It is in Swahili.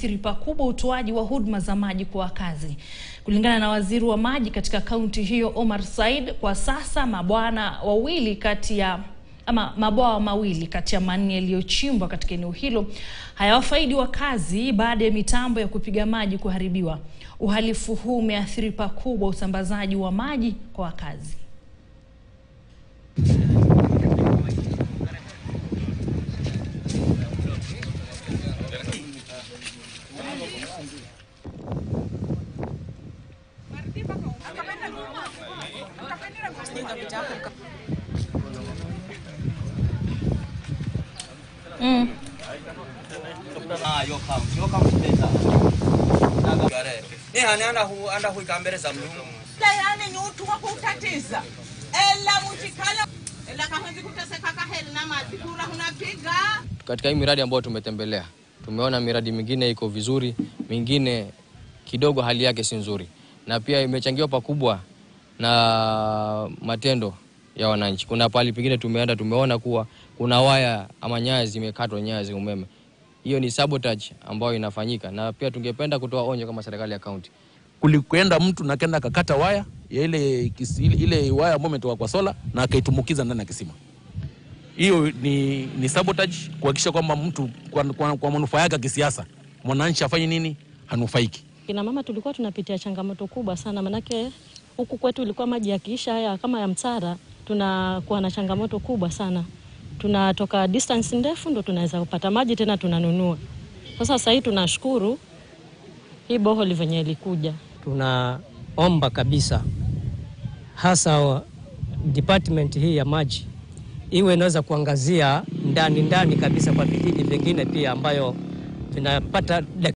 umeathiri pakubwa utoaji wa huduma za maji kwa wakazi. Kulingana na waziri wa maji katika kaunti hiyo Omar Said, kwa sasa mabwana wawili kati ya ama mabwawa mawili kati ya manne yaliyochimbwa katika eneo hilo hayawafaidi wakazi baada ya mitambo ya kupiga maji kuharibiwa. Uhalifu huu umeathiri pakubwa usambazaji wa maji kwa wakazi. Mm. Ah, yo kam, yo kam beta. Naga gare. Ni hani anda hu anda hu ikambere za mlungu. yani nyutuwa kutatiza ela muchikala ela kahwenzi kuteseka kaheli na madhikura hunapiga Katika hii miradi ambayo tumetembelea, tumeona miradi mingine iko vizuri, mingine kidogo hali yake si nzuri, na pia imechangiwa pakubwa na matendo ya wananchi. Kuna pahali pengine tumeenda, tumeona kuwa kuna waya ama nyaya zimekatwa, nyaya za umeme. Hiyo ni sabotage ambayo inafanyika, na pia tungependa kutoa onyo kama serikali ya kaunti kulikwenda mtu na kenda akakata waya ya ile, kisi, ile, ile waya ambayo imetoka kwa sola na akaitumukiza ndani ya kisima. Hiyo ni, ni sabotage kuhakikisha kwamba mtu kwa, kwa, kwa manufaa yake ya kisiasa mwananchi afanye nini, hanufaiki. Kina mama tulikuwa tunapitia changamoto kubwa sana, manake huku kwetu ilikuwa maji yakiisha haya kama ya Mtara, tunakuwa na changamoto kubwa sana. Tunatoka distance ndefu ndo tunaweza kupata maji tena tunanunua. Sasa sasa hii tunashukuru hii boholi venye ilikuja. Tunaomba kabisa hasa wa- department hii ya maji iwe inaweza kuangazia ndani ndani kabisa kwa vijiji vingine pia ambayo vinapata